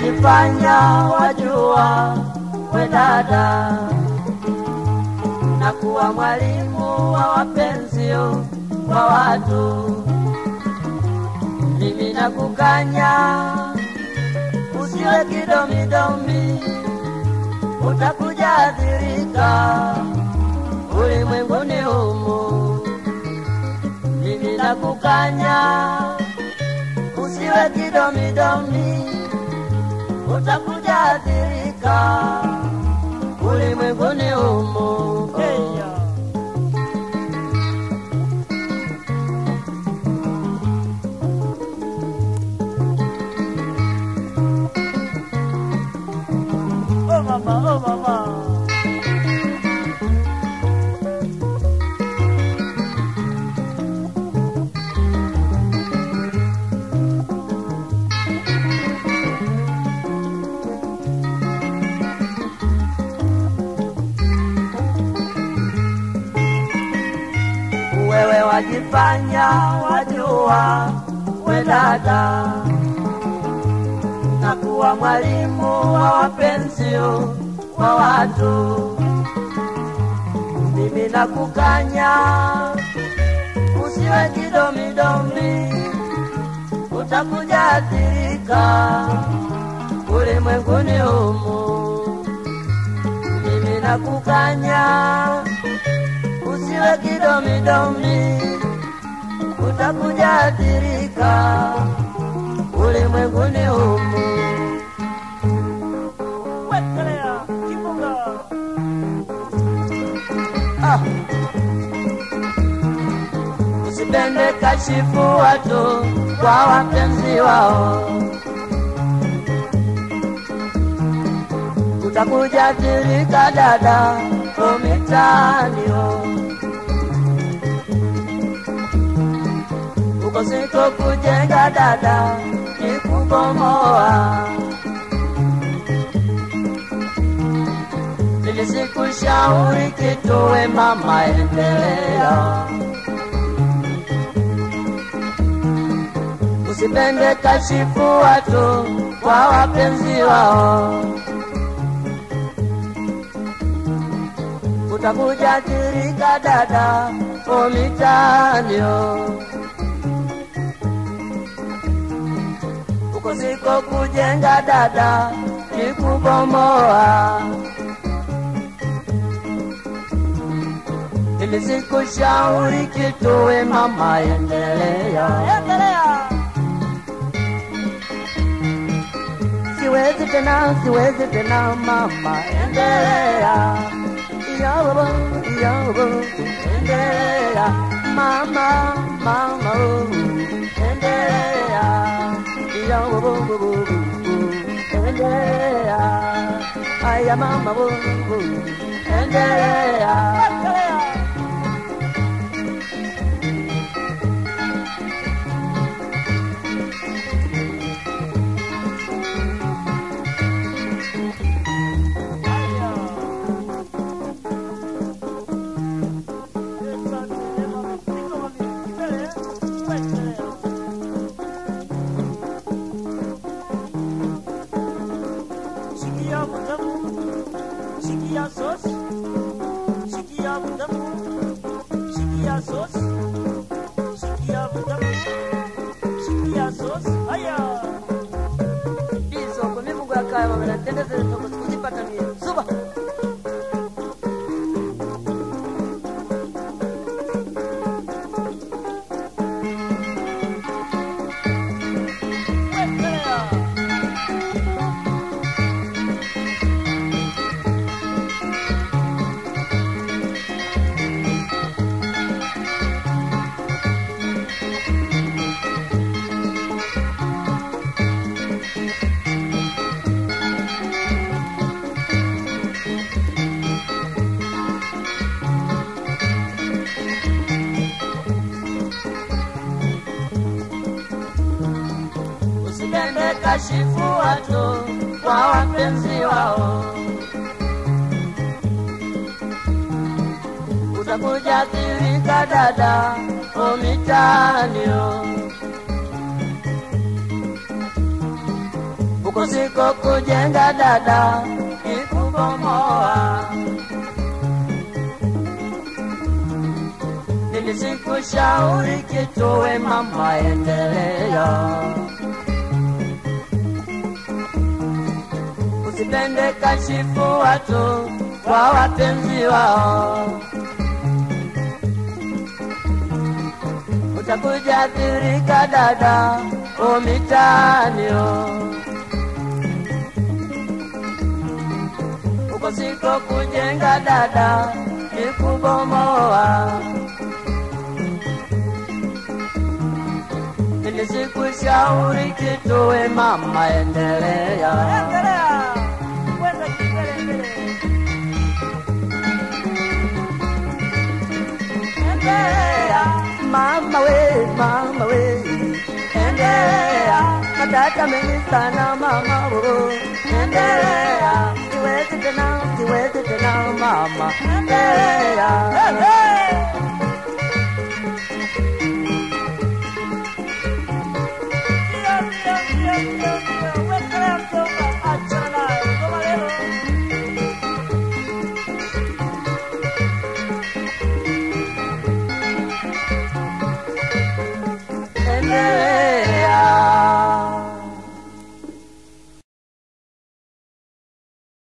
wajifanya wajua we dada, na kuwa mwalimu wa wapenzio wa watu. Mimi nakukanya usiwe kidomidomi, utakuja adhirika ulimwenguni humu. Mimi nakukanya usiwe kidomidomi, utakuja adhirika ulimwenguni humu. Oh mama, oh mama. wewe wajifanya wajua we dada, na kuwa mwalimu wa wapenzio wa watu. Mimi nakukanya usiwe kidomidomi, utakuja athirika ulimwenguni humu. Mimi nakukanya usiwe kidomidomi, utakuja athirika ulimwenguni humu. Wekelea kifunga. Ah. Usipende kashifu watu kwa wapenzi wao, utakuja athirika dada umitaanio uko siko kujenga dada ni kubomoa. Nilisikushauri kitu we mama, endelea usipende kashifu watu kwa wapenzi wao, utakuja athirika dada umitaanio uko siko kujenga dada ni kubomoa. Nilisikushauri kitu we mama, endelea. Endelea. Siwezi tena, siwezi tena mama, endelea. Yobo, yobo, endelea. Mama, mama, oh, endelea. Yobo, bo, bo, bo, bo, endelea. Aya mama, bo, bo, endelea. Wekelea. Haya. Esa tema mapito mami. Mbele. Wekelea. Shikia mutamu. Shikia sos. Shikia mutamu. Shikia sos. Shikia mutamu. Shikia sos. Haya. Bizo, kwa mimi Mungu akaya mama, natendeza toko sikuzipata mie. Suba. Wekelea. Usipende kashifu watu kwa wapenzi wao, utakuja athirika dada umitaanio. huko siko kujenga dada ikubomoa nilisikushauri kituwe mama endelea usipende kashifu watu kwa wapenzi wao utakuja athirika dada umitaanio uko siko kujenga dada ni kubomoa nilisikushauri kituwe mama endelea Endelea. Kwenda kimbele mbele. endelea mama we mama we endelea matata mengi sana mama wo endelea siwezi tena siwezi tena mama endelea Ndio, ndio, ndio, ndio, ndio.